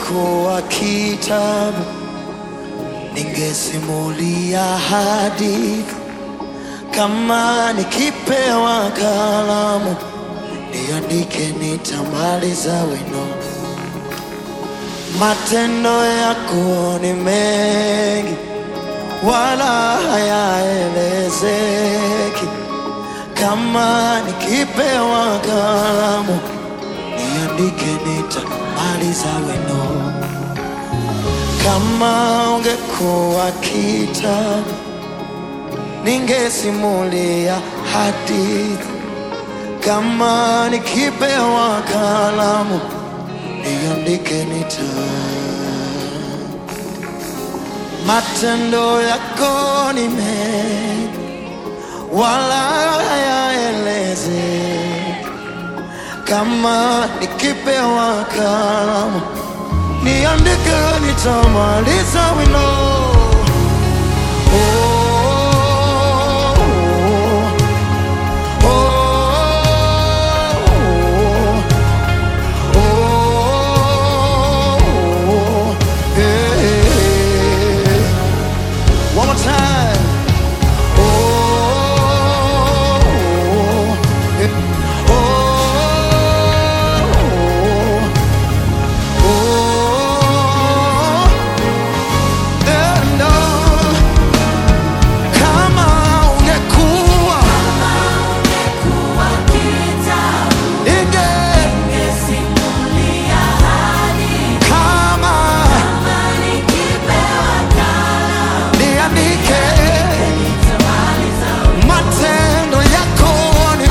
ungekuwa kitabu, ningesimulia hadithi. Kama nikipewa kalamu, niandike, nitamaliza wino. Matendo yako ni mengi, wala hayaelezeki. Kama nikipewa kalamu, niandike, nitamaliza wino. Kama ungekuwa kitabu, ningesimulia hadithi. Kama nikipewa kalamu, niandike, nita matendo yako ni mengi, wala hayaelezeki. Kama nikipewa kalamu, niandike, nitamaliza wino. Oh, oh, oh, oh, yeah. One more time. Oh, yeah. oh, oh, and on. Kama ungekuwa inge kama niandike matendo yako ni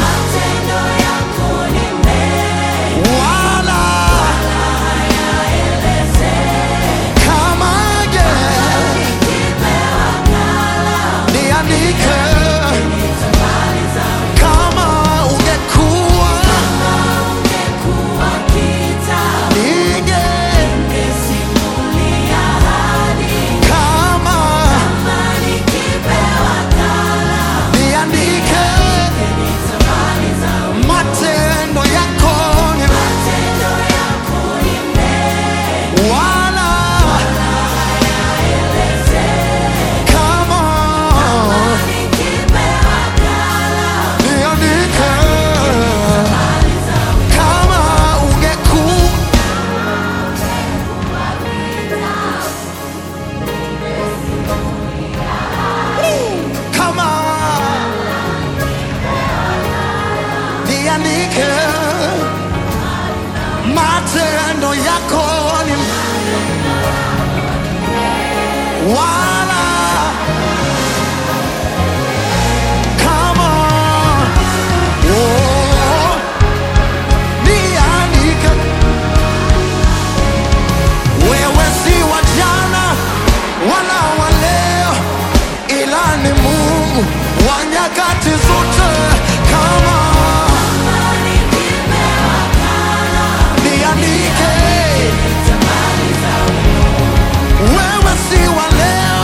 wala kama je niandike kama ungekuwa inge kama niandike matendo yako ni wala kama niandike kama ungekuwa kama niandike matendo yako ni wala kama oh, niandike wewe si wa jana wala wa leo ila ni Mungu wa nyakati zote kama niandike wewe si wa leo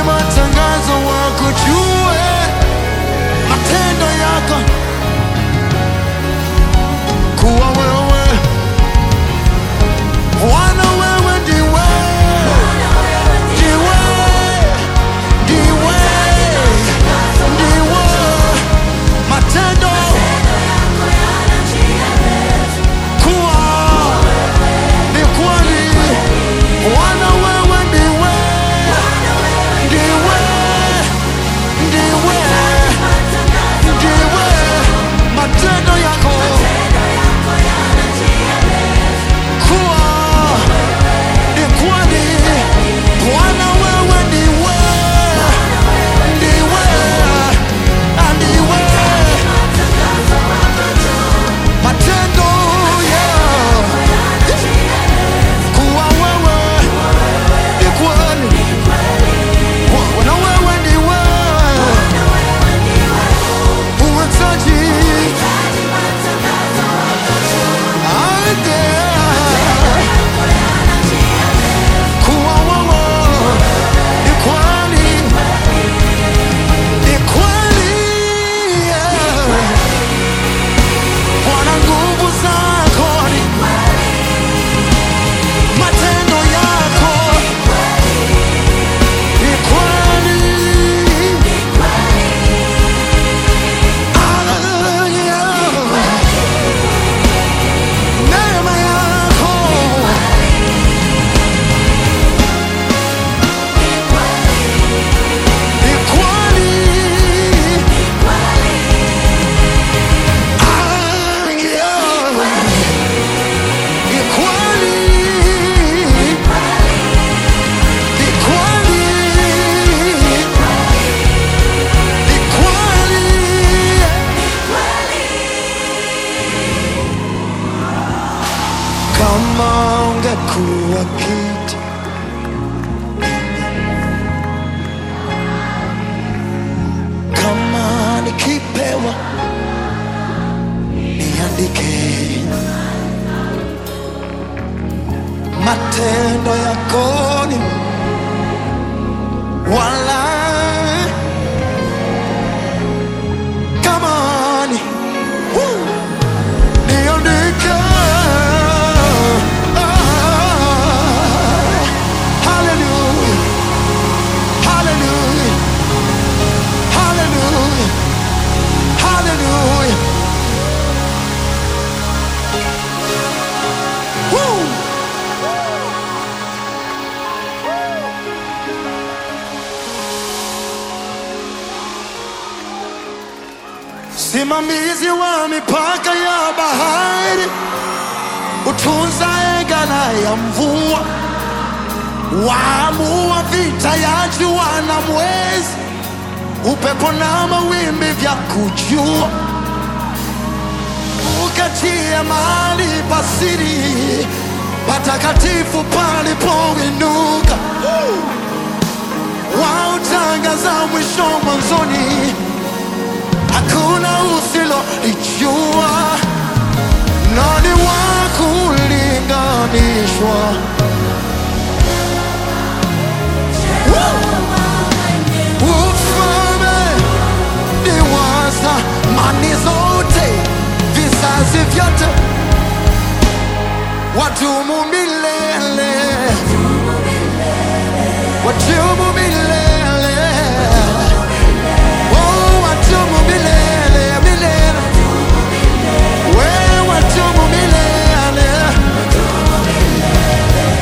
matangazo wakujue matendo yako kuwa wewe Bwana wewe ndiwe ndiwe ndiwe ndiwe matendo kuwa ni kweli Bwana wewe ndiwe ndiwe ndiwe ndiwe matendo yako kuwa ni kweli Bwana wewe ndiwe ndiwe ndiwe matendo ya kuwa wewe ni kweli Bwana wewe ndiwe uhitaji ande kuwa wewe ni kweli ni kweli Bwana nguvu zako ni matendo yako ni kweli Hallelujah. Neema yako ni kweli Hallelujah. Ni kweli ni kweli ni kweli kama ungekuwa kiti kama nikipewa niandike matendo yako ni wala kama ni Woo! niandike Ah, hallelujah hallelujah hallelujah hallelujah Woo! Simamizi wa mipaka ya bahari, utunza ghala ya mvua, waamua vita ya jua na mwezi, upepo na mawimbi vya kujua, ukatia mahali pasiri patakatifu palipoinuka, wautangaza mwisho mwanzoni hakuna usilolijua, nani wa kulinganishwa? Ufalme ni wa zamani zote, vizazi vyote, wadumu milele, wadumu milele. Oh, wadumu milele, milele. Wewe wadumu milele.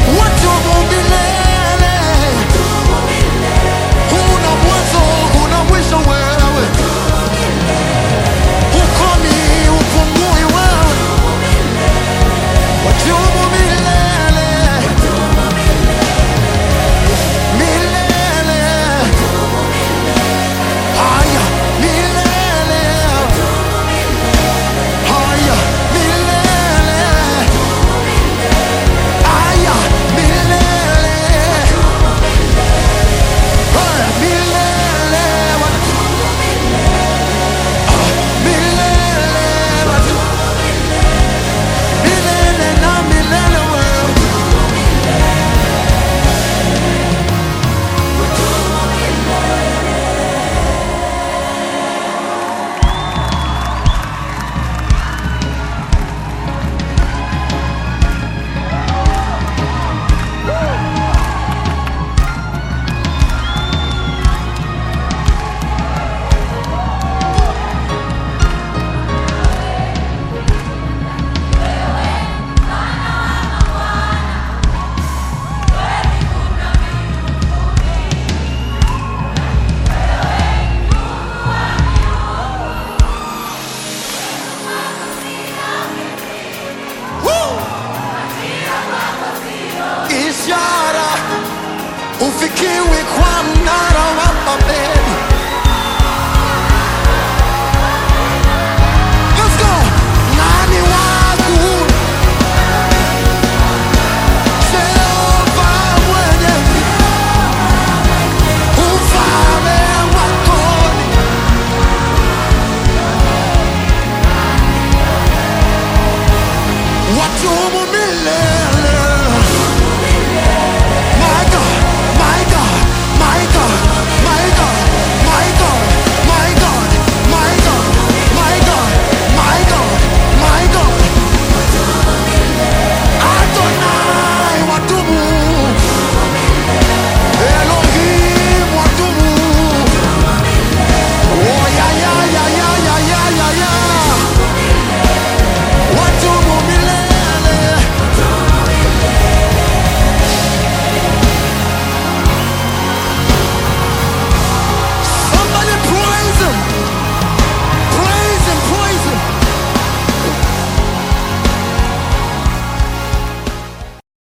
haufikiwi kwa mnara wa Babeli. Let's go. Nani wangu Jehova mwenyezi, ufalme wako ni wadumu milele.